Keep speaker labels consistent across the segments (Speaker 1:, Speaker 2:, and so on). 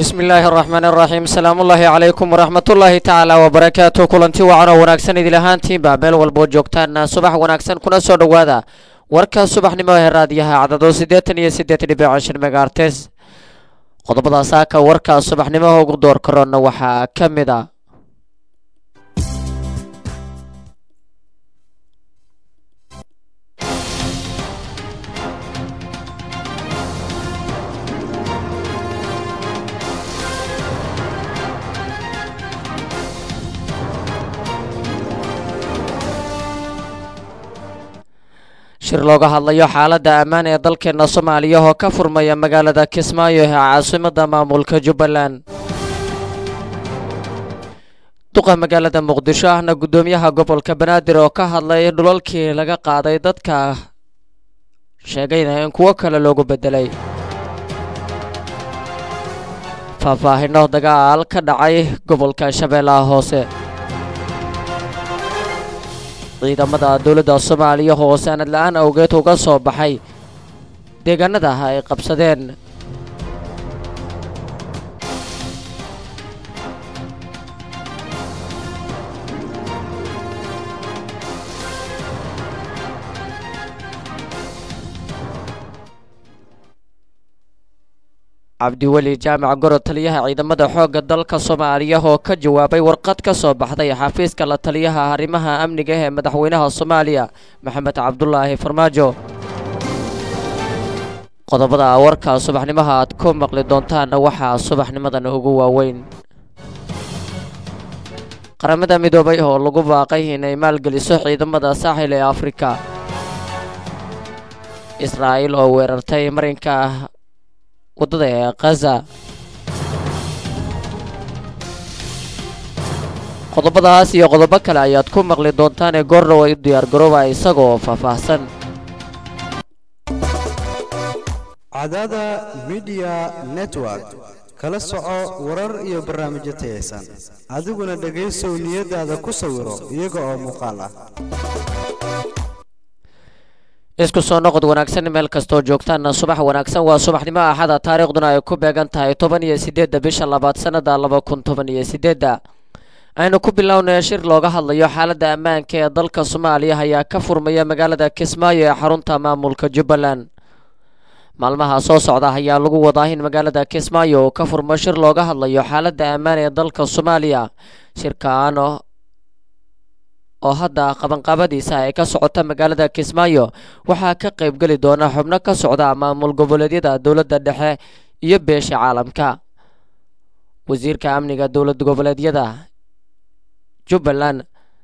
Speaker 1: bismi illaahi araxmaan araxiim salaamullaahi calaykum waraxmatullaahi tacaala wabarakaatu kulanti wacan oo wanaagsan idil ahaantiinba meel walboo joogtaan subax wanaagsan kuna soo dhowaada warka subaxnimo ee raadiyaha cadado siddeetan iyo siddeed dhibic shan megaartes qodobada saaka warka subaxnimaha ugu door karoona waxaa ka mid a shir looga hadlayo xaaladda ammaan ee dalkeena soomaaliya oo ka furmaya magaalada kismaayo ee caasimadda maamulka jubbaland duqa magaalada muqdisho ahna guddoomiyaha gobolka banaadir oo ka hadlay dhulalkii laga qaaday dadka sheegayna in kuwo kale loogu beddelay faahfaahino dagaal ka dhacay gobolka shabeellaha hoose ciidamada dowladda soomaaliya oo sanad la-aan awgeed uga soo baxay deegaanada ay qabsadeen cabdiweli jaamac goro taliyaha ciidamada xoogga dalka soomaaliya oo ka jawaabay warqad ka soo baxday xafiiska la taliyaha arrimaha amniga ee madaxweynaha soomaaliya maxamed cabdulaahi farmaajo qodobada warka subaxnimaha aad ku maqli doontaanna waxaa subaxnimadan ugu waaweyn qaramada midoobay oo lagu baaqay inay maalgeliso ciidamada saaxil ee afrika israa'iil oo weerartay marinka waddada ee khaza qodobadaas iyo qodobo kale ayaad ku maqli doontaan ee goordhow ay u diyaargarooba isagoo faahfaahsan
Speaker 2: cadada midiya network kala soco warar iyo barnaamijyo tayaysan adiguna dhegaysow niyadaada ku sawiro iyaga oo muuqaal ah
Speaker 1: isku soo noqod wanaagsan meel kastoo joogtaanna subax wanaagsan waa subaxnimo axada taariikhduna ay ku beegan tahay toban iyo siddeedda bisha labaad sannada laba kun toban iyo siddeedda aynu ku bilownay shir looga hadlayo xaaladda ammaanka ee dalka soomaaliya ayaa ka furmaya magaalada kismaayo ee xarunta maamulka jubbaland maalmaha soo socda ayaa lagu wadaa in magaalada kismaayo uu ka furmo shir looga hadlayo xaaladda ammaan ee dalka soomaaliya shirkaan oo hadda qabanqaabadiisa ay ka socota magaalada kismaayo waxaa ka qaybgeli doona xubno ka socda maamul goboleedyada dowladda dhexe iyo beesha caalamka wasiirka amniga dowlad goboleedyada jubbaland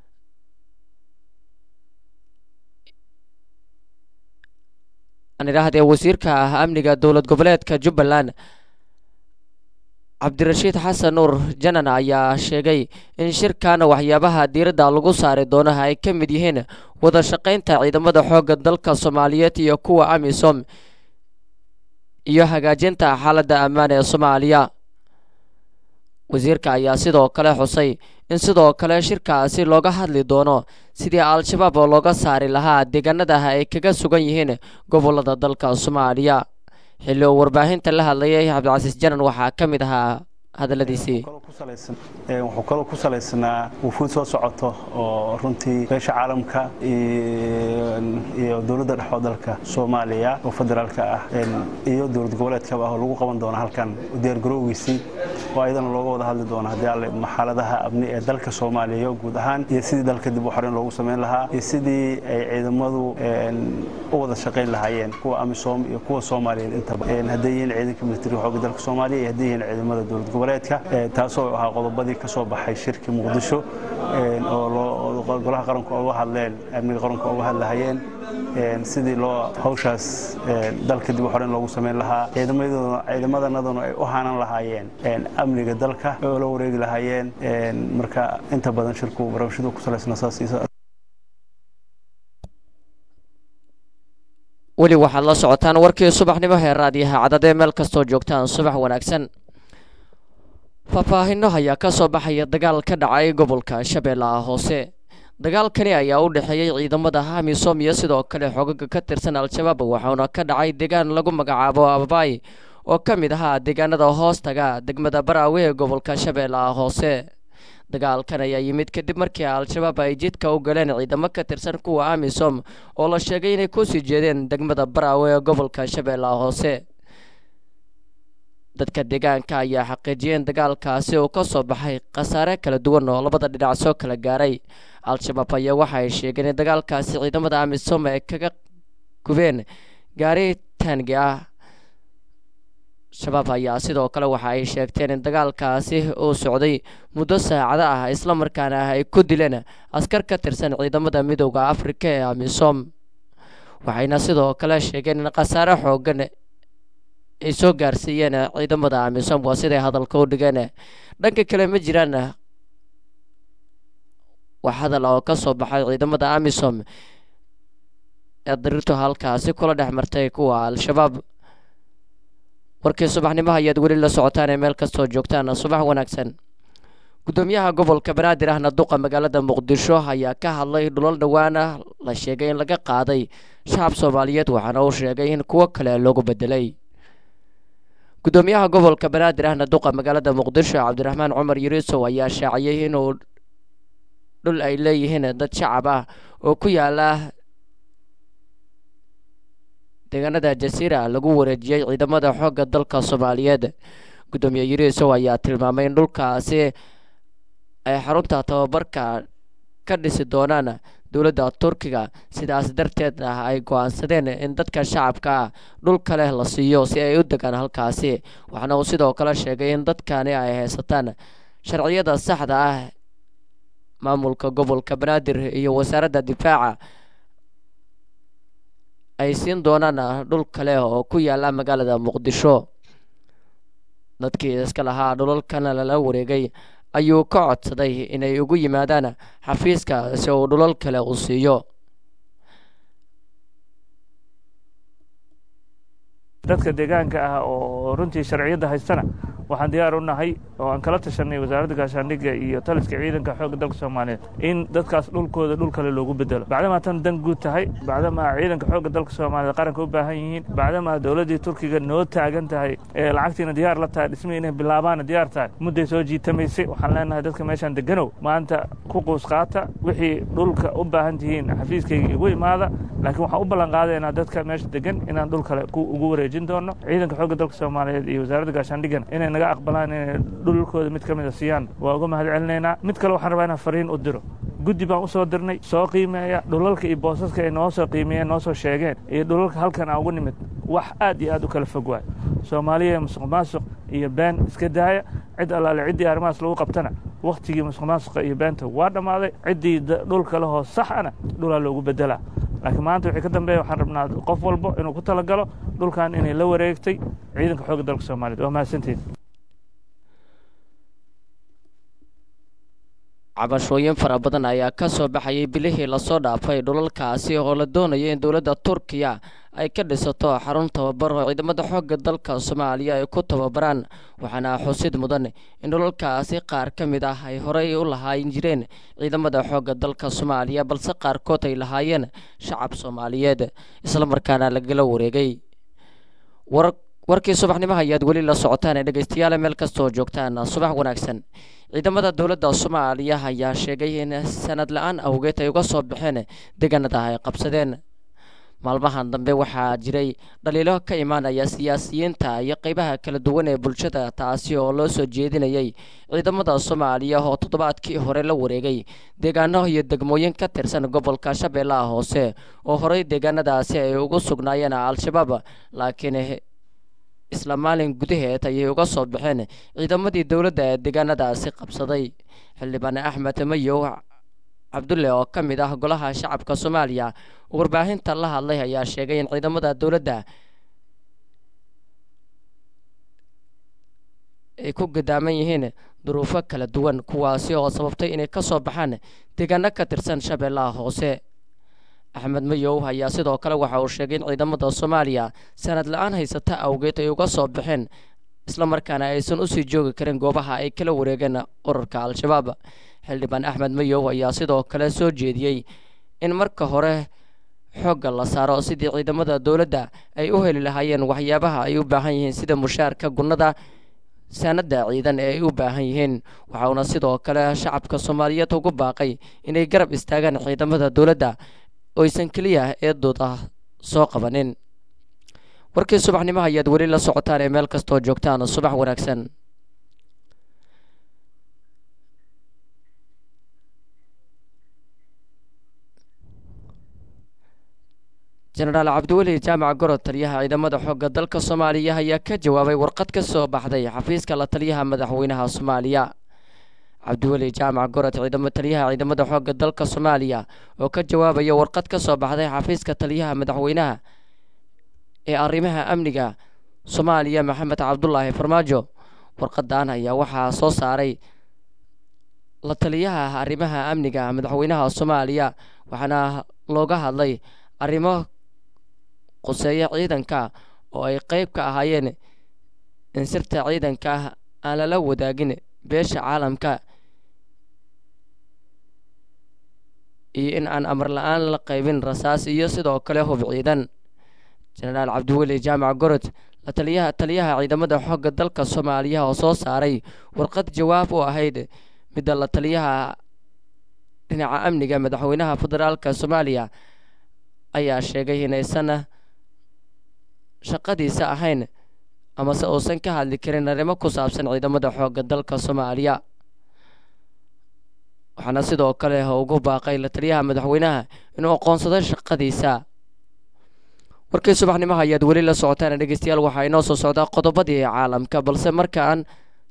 Speaker 1: aan idhaahdee wasiirka amniga dowlad goboleedka jubbaland cabdirashiid xasan nuur janan ayaa sheegay in shirkan waxyaabaha diiradda lagu saari doono ay ka mid yihiin wada shaqaynta ciidamada xoogga dalka soomaaliyeed iyo kuwa amisom iyo hagaajinta xaaladda ammaan ee soomaaliya wasiirka ayaa sidoo kale xusay in sidoo kale shirkaasi looga hadli doono sidii al-shabaab oo looga saari lahaa deegaanadaha ay kaga sugan yihiin gobolada dalka soomaaliya xilli uu warbaahinta la hadlayay cabdicasiis janan waxaa ka mid ahaa hadalladiisii
Speaker 3: wuxuu kaloo ku salaysnaa wufuud soo socoto oo runtii beesha caalamka iyo dowladda dhexoo dalka soomaaliya oo federaalka ah iyo dowlad goboleedkaba ah oo lagu qaban doono halkan diyaargarowgiisii oo ayadana looga wada hadli doono haddii alle xaaladaha amni ee dalka soomaaliya guud ahaan iyo sidii dalka dib u xoreyn loogu samayn lahaa iyo sidii ay ciidamadu u wada shaqayn lahaayeen kuwa amisom iyo kuwa soomaaliyeed intaba hadday yihiin ciidanka militariga xoogga dalka soomaaliya iyo hadday yihiin ciidamada dowlad goboleedka taasoo ahaa qodobadii ka soo baxay shirkii muqdisho oo golaha qaranku uga hadleen amniga qaranku uga hadlahayeen sidii loo hawshaas dalka dib u xoreyn loogu samayn lahaa ciidamadanaduna ay u hanan lahaayeen amniga dalka oo la wareegi lahaayeen marka inta badan shirku barnaamijyadu ku salaysna saas
Speaker 1: weli waxaad la socotaan warkii subaxnimo ee raadiyaha cadadee meel kastoo joogtaan subax wanaagsan faahfaahino ayaa ka soo baxaya dagaal ka dhacay gobolka shabeellaha hoose dagaalkani ayaa u dhexeeyey ciidamada hamisom iyo sidoo kale xogaga ka tirsan al-shabaab waxauna ka dhacay deegaan lagu magacaabo ababaay oo ka mid ahaa deegaanada hoostaga degmada baraawe ee gobolka shabeellaha hoose dagaalkan ayaa yimid kadib markii al-shabaab ay jidka u galeen ciidamo ka tirsan kuwa amisom oo la sheegay inay kusii jeedeen degmada baraawe ee gobolka shabeellaha hoose dadka deegaanka ayaa xaqiijiyeen dagaalkaasi uu ka soo baxay khasaare kala duwan oo labada dhinac soo kala gaaray al-shabaab ayaa waxa ay sheegeen in dagaalkaasi ciidamada amisom ay kaga gubeen gaari taangi ah shabaab ayaa sidoo kale waxa ay sheegteen in dagaalkaasi uu socday muddo saacado ah islamarkaana ay ku dileen askar ka tirsan ciidamada midooda afrika ee amisom waxayna sidoo kale sheegeen in khasaare xoogan ay soo gaarsiiyeen ciidamada amisom waa siday hadalka u dhigeen dhanka kale ma jiraan wax hadal oo ka soo baxay ciidamada amisom ee dariirtu halkaasi kula dhex martay kuwa al-shabaab warkii subaxnimo ayaad weli la socotaan ee meel kastoo joogtaan subax wanaagsan gudoomiyaha gobolka banaadir ahna duqa magaalada muqdisho ayaa ka hadlay dhulal dhowaana la sheegay in laga qaaday shacab soomaaliyeed waxaana uu sheegay in kuwo kale loogu bedelay gudoomiyaha gobolka banaadir ahna duqa magaalada muqdisho cabdiraxmaan cumar yuriisow ayaa shaaciyey inuu dhul ay leeyihiin dad shacab ah oo ku yaala deegaanada jasiira lagu wareejiyey ciidamada xoogga dalka soomaaliyeed gudoomiye yuriisow ayaa tilmaamay in dhulkaasi ay xarunta tababarka ka dhisi doonaan dowladda turkiga sidaas darteed ah ay go-aansadeen in dadka shacabka ah dhul kale la siiyo si ay u degaan halkaasi waxaana uu sidoo kale sheegay in dadkani ay haysataan sharciyada saxda ah maamulka gobolka banaadir iyo wasaaradda difaaca ay siin doonaan dhul kale oo ku yaala magaalada muqdisho dadkii iska lahaa dhulalkana lala wareegay ayuu ka codsaday inay ugu yimaadaan xafiiska si uu dhulal kale u siiyo
Speaker 4: dadka deegaanka ah oo runtii sharciyadda haystana waxaan diyaar u nahay oo aan kala tashanay wasaaradda gaashaandhigga iyo taliska ciidanka xoogga dalka soomaaliyeed in dadkaas dhulkooda dhul kale loogu bedelo bacdamaa tan dan guud tahay bacdamaa ciidanka xoogga dalka soomaaliyeed qaranka u baahan yihiin bacdamaa dowladdii turkiga noo taagan tahay ee lacagtiina diyaar la tahay dhismihii inay bilaabaana diyaar tahay mudday soo jiitamaysay waxaan leenahay dadka meeshaan deganow maanta ku quus qaata wixii dhulka u baahan tihiin xafiiskayga igu imaada laakiin waxaan u ballan qaadaynaa dadka meesha degan inaan dhul kale ugu wareejin doono ciidanka xoogga dalka soomaaliyeed iyo wasaaradda gaashaandhiggana inay naga aqbalaan inay dhulkooda mid ka mida siiyaan waa uga mahad celinaynaa mid kale waxaan rabaa inaan fariin u diro guddi baan u soo dirnay soo qiimeeya dhulalka iyo boosaska ay noo soo qiimeeyeen noo soo sheegeen iyo dhulalka halkan aan ugu nimid wax aad iyo aad u kala fog waay soomaaliya musuq maasuq iyo been iska daaya cid allaale ciddii arrimahaas lagu qabtana wakhtigii musuq maasuqa iyo beenta waa dhammaaday ciddii dhulka lehoo sax ana dhulaa loogu bedelaa laakiin maanta wixii ka dambeeya waxaan rabnaa qof walbo inuu ku talagalo dhulkan inay la wareegtay ciidanka xoogga dalka soomaaliyeed waa mahadsantiin
Speaker 1: cabashooyin fara badan ayaa ka soo baxayay bilihii lasoo dhaafay dhulalkaasi oo la doonaya in dowladda turkiya ay ka dhisato xarun tababar oo ciidamada xoogga dalka soomaaliya ay ku tababaraan waxaana xusid mudan in dhulalkaasi qaar ka mid ah ay horey u lahaayin jireen ciidamada xoogga dalka soomaaliya balse qaarkood ay lahaayeen shacab soomaaliyeed islamarkaana lagala wareegay warkii subaxnimaha ayaad weli la socotaan ee dhegeystayaal meel kastoo joogtaan subax wanaagsan ciidamada dowladda soomaaliya ayaa sheegay in sanad la-aan awgeed ay uga soo baxeen deegaanada ay qabsadeen maalmahan dambe waxaa jiray dhaliilo ka imaanaya siyaasiyiinta iyo qeybaha kala duwan ee bulshada taasi oo loo soo jeedinayay ciidamada soomaaliya oo toddobaadkii hore la wareegay deegaano iyo degmooyin ka tirsan gobolka shabeellaha hoose oo horey deegaanadaasi ay ugu sugnaayeen al-shabaab laakiin isla maalin gudaheed ayay uga soo baxeen ciidamadii dowladda ee deegaanadaasi qabsaday xildhibaan axmed mayow cabdulle oo ka mid ah golaha shacabka soomaaliya oo warbaahinta la hadlay ayaa sheegay in ciidamada dowladda ay ku gadaaman yihiin duruufo kala duwan kuwaasi oo sababtay inay ka soo baxaan deegaano ka tirsan shabeellaha hoose axmed mayow ayaa sidoo kale waxa uu sheegay in ciidamada soomaaliya sanad la-aan haysata awgeed ay uga soo baxeen islamarkaana aysan usii joogi karin goobaha ay kala wareegeen urarka al-shabaab xildhibaan axmed mayow ayaa sidoo kale soo jeediyey in marka hore xoogga la saaro sidii ciidamada dowladda ay u heli lahaayeen waxyaabaha ay u baahan yihiin sida mushaarka gunnada saanada ciidan ee ay u baahan yihiin waxauna sidoo kale shacabka soomaaliyeed ugu baaqay inay garab istaagaan ciidamada dowladda oysan keliya eedooda soo qabanin warkii subaxnimo ayaad weli la socotaan ee meel kastoo joogtaan subax wanaagsan jenaraal cabdiweli jaamac gorod taliyaha ciidamada xoogga dalka soomaaliya ayaa ka jawaabay warqad ka soo baxday xafiiska la taliyaha madaxweynaha soomaaliya cabdiweli jaamac gorod ciidamo taliyaha ciidamada xoogga dalka soomaaliya oo ka jawaabaya warqad ka soo baxday xafiiska taliyaha madaxweynaha ee arrimaha amniga soomaaliya maxamed cabdulaahi farmaajo warqadan ayaa waxaa soo saaray la taliyaha arrimaha amniga madaxweynaha soomaaliya waxaana looga hadlay arrimo quseeya ciidanka oo ay qeyb ka ahaayeen in sirta ciidanka aan lala wadaagin beesha caalamka iyo in aan amar la-aan la qaybin rasaas iyo sidoo kale hub ciidan jenaraal cabdiweli jaamac gorod la taliyaha taliyaha ciidamada xoogga dalka soomaaliya oo soo saaray warqad jawaab u ahayd midda la taliyaha dhinaca amniga madaxweynaha federaalka soomaaliya ayaa sheegay inaysan shaqadiisa ahayn amase uusan ka hadli karin arrimo ku saabsan ciidamada xoogga dalka soomaaliya waxaana sidoo kale ugu baaqay la taliyaha madaxweynaha inuu aqoonsado shaqadiisa warkii subaxnimaha ayaad weli la socotaan dhegeystayaal waxaa inoo soo socdaa qodobadii caalamka balse markaan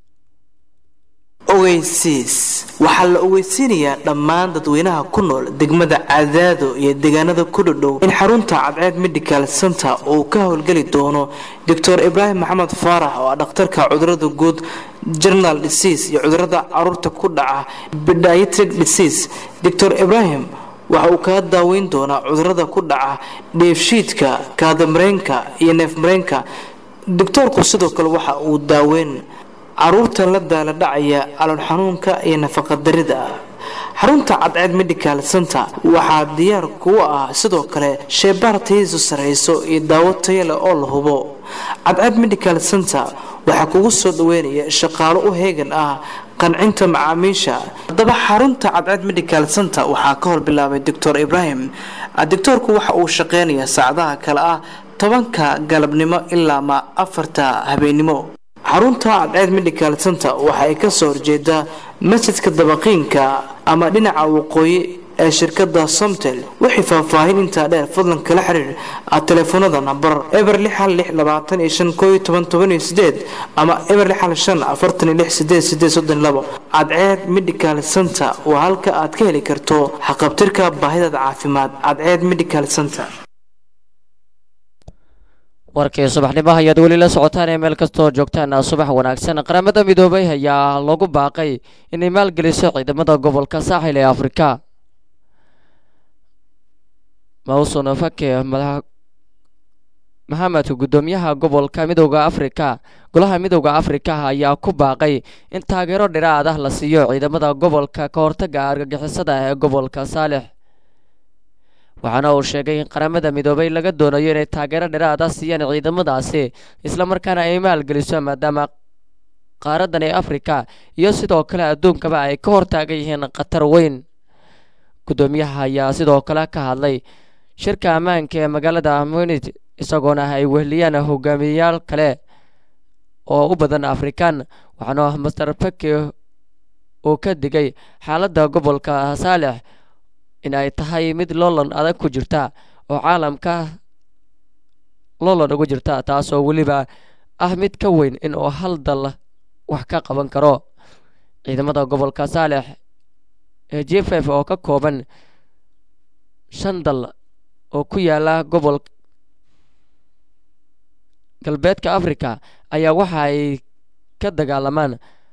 Speaker 5: ogeysiis waxaa la ogeysiinayaa dhammaan dadweynaha ku nool degmada cadaado iyo deegaanada ku dhodhow in xarunta cadceed medical center uu ka howlgeli doono doctor ibraahim maxamed faarax oo ah dhakhtarka cudurada guud general disease iyo cudurada caruurta ku dhaca pediatric disease doctor ibraahim waxa uu kaga daaweyn doonaa cudurada ku dhaca dheefshiidka kaadamareenka iyo neefmareenka doctoorku sidoo kale waxa uu daaweyn caruurta la daala dhacaya calool xanuunka iyo nafaqadarida xarunta cadceed medical center waxaa diyaar kuwa ah sidoo kale sheebaar tayadiisu sarreyso iyo daawo taya leh oo la hubo cadceed medical center waxaa kugu soo dhaweynaya shaqaalo u heegan ah qancinta macaamiisha haddaba xarunta cadceed medical center waxaa ka hor bilaabay doctor ibraahim doctoorku waxa uu shaqeynayaa saacadaha kale ah tobanka galabnimo ilaa ma afarta habeennimo xarunta cadceed medical center waxa ay kasoo horjeedaa masjidka dabaqiinka ama dhinaca waqooyi ee shirkada somtel wixii faahfaahin intaa dheer fadlan kala xiriir telefoonada nambar eber lixal lix labaatan iyo shan kooiyo toban toban iyo sideed ama eber lixal shan afartan iyo lix sideed sideed soddon labo cadceed medical center waa halka aad ka heli karto xaqabtirka baahidaada caafimaad cadceed medical center
Speaker 1: warkii subaxnimaha ayaad weli la socotaan ee meel kastoo joogtaan subax wanaagsan qaramada midoobay ayaa lagu baaqay inay maalgeliso ciidamada gobolka saaxil ee afrika mawson fake maxamed gudoomiyaha gobolka midooda afrika golaha midooda afrika ayaa ku baaqay in taageero dhiraad ah la siiyo ciidamada gobolka ka hortaga argagixisada ee gobolka saalix waxaana uu sheegay in qaramada midoobay laga doonayo inay taageero dhiraad ah siiyaan ciidamadaasi islamarkaana ay maalgeliso maadaama qaaradan ee afrika iyo sidoo kale adduunkaba ay ka hortaagan yihiin khatar weyn gudoomiyaha ayaa sidoo kale ka hadlay shirka ammaanka ee magaalada munit isagoona ay wehliyaan hogaamiyeyaal kale oo u badan afrikan waxaana master pake uu ka digay xaaladda gobolka saalix in ay tahay mid loolan adag ku jirta oo caalamka loolan ugu jirta taasoo weliba ah mid ka weyn in uu hal dal wax ka qaban karo ciidamada gobolka saalex ee j f f oo ka kooban shan dal oo ku yaala gobol galbeedka africa ayaa waxa ay ka dagaalamaan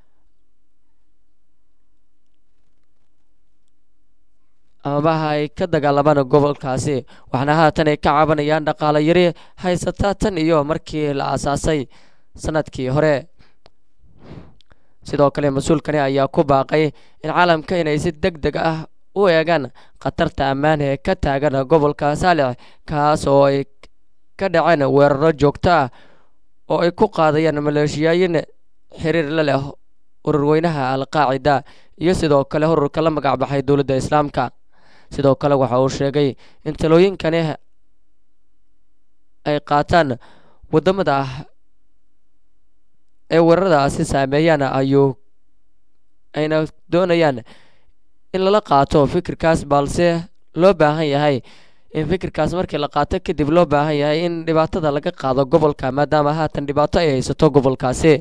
Speaker 1: amaba ay ka dagaalamaan gobolkaasi waxaana haatan ay ka cabanayaan dhaqaalo yari haysata tan iyo markii la aasaasay sanadkii hore sidoo kale mas-uulkani ayaa ku baaqay in caalamka inay si deg deg ah u eegaan khatarta ammaan ee ka taagan gobolka saalix kaas oo ay ka dhaceen weeraro joogto ah oo ay ku qaadayaan maleeshiyaayin xiriir la leh ururweynaha al-qaacida iyo sidoo kale ururka la magac baxay dowladda islaamka sidoo kale waxa uu sheegay in talooyinkani ay qaataan waddamada ah ee weeraradaasi saameeyaan ayuu ayna doonayaan in lala qaato fikirkaas balse loo baahan yahay in fikirkaas markii la qaato kadib loo baahan yahay in dhibaatada laga qaado gobolka maadaama haatan dhibaato ay haysato gobolkaasi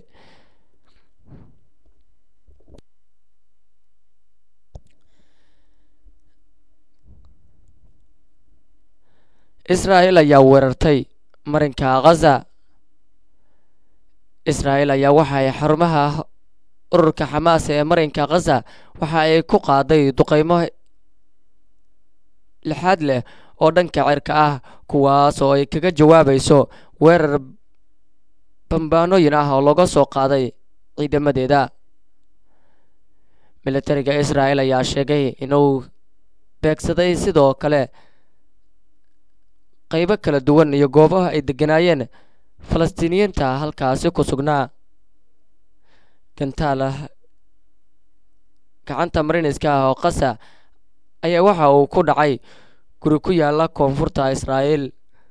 Speaker 1: israa'el ayaa weerartay marinka khaza israa'el ayaa waxa ay xarumaha ururka xamaas ee marinka khaza waxa ay ku qaaday duqeymo lixaad leh oo dhanka cirka ah kuwaas oo ay kaga jawaabayso weerar bambaanooyin ah oo laga soo qaaday ciidamadeeda militariga israa'el ayaa sheegay inuu beegsaday sidoo kale qaybo kala duwan iyo goobaha ay degganaayeen falastiiniyiinta halkaasi ku sugnaa gantaal gacanta mariniska ah oo qasa ayaa waxa uu ku dhacay guri ku yaala koonfurta israa'el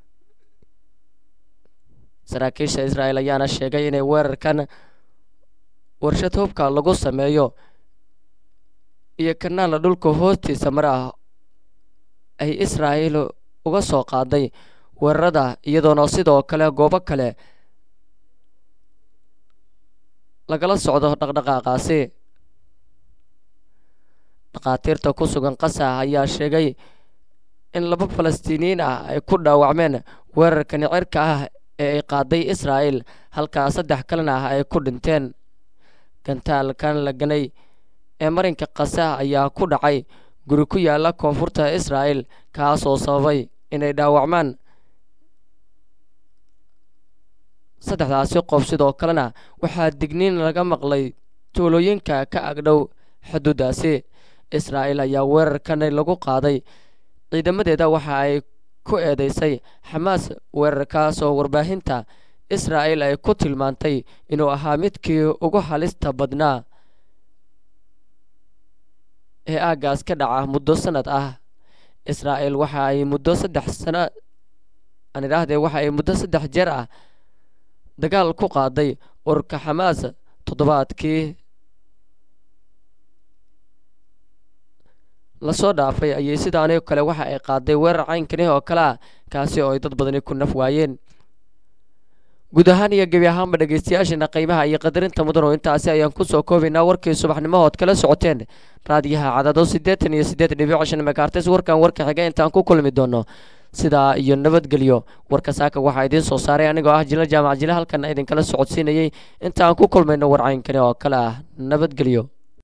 Speaker 1: saraakiisha israa'el ayaana sheegay inay weerarkan warshad hubka lagu sameeyo iyo kanaala dhulka hoostiisa mar ah ay israa'el uga soo qaaday weerarada iyadoona sidoo kale goobo kale lagala socdo dhaqdhaqaaqaasi dhakhaatiirta ku sugan qasa ayaa sheegay in laba falastiiniyiin ah ay ku dhaawacmeen weerarkani cirka ah ee ay qaaday israa'el halkaa saddex kalena ah ay ku dhinteen gantaalkan la ganay ee marinka qasa ayaa ku dhacay guri ku yaala koonfurta israa'el kaasoo sababay inay dhaawacmaan saddexdaasi qof sidoo kalena waxaa digniin laga maqlay tuulooyinka ka agdhow xuduudaasi israa'el ayaa weerarkani lagu qaaday ciidamadeeda waxa ay ku eedeysay xamaas weerarkaas oo warbaahinta israa'el ay ku tilmaantay inuu ahaa midkii ugu halista badnaa ee aaggaas ka dhaca muddo sanad ah israa'el waxa ay muddo saddex sano aan idhaahdee waxa ay muddo saddex jeer ah dagaal ku qaaday ururka xamaas toddobaadkii lasoo dhaafay ayay sidaanio kale waxa ay qaaday weerar caynkani oo kale ah kaasi oo ay dad badani ku naf waayeen guud ahaan iyo gebi ahaanba dhegeystayaasheena qiimaha iyo qadarinta mudan oo intaasi ayaan kusoo koobaynaa warkii subaxnimahood kala socoteen raadiyaha cadado siddeetan iyo siddeed dhibic shan megaartes warkan warka xiga intaan ku kulmi doono sidaa iyo nabadgelyo warka saaka waxaa idiin soo saaray anigoo ah jila jaamac jile halkan idinkala socodsiinayay intaan ku kulmayno war caynkani oo kale ah nabadgelyo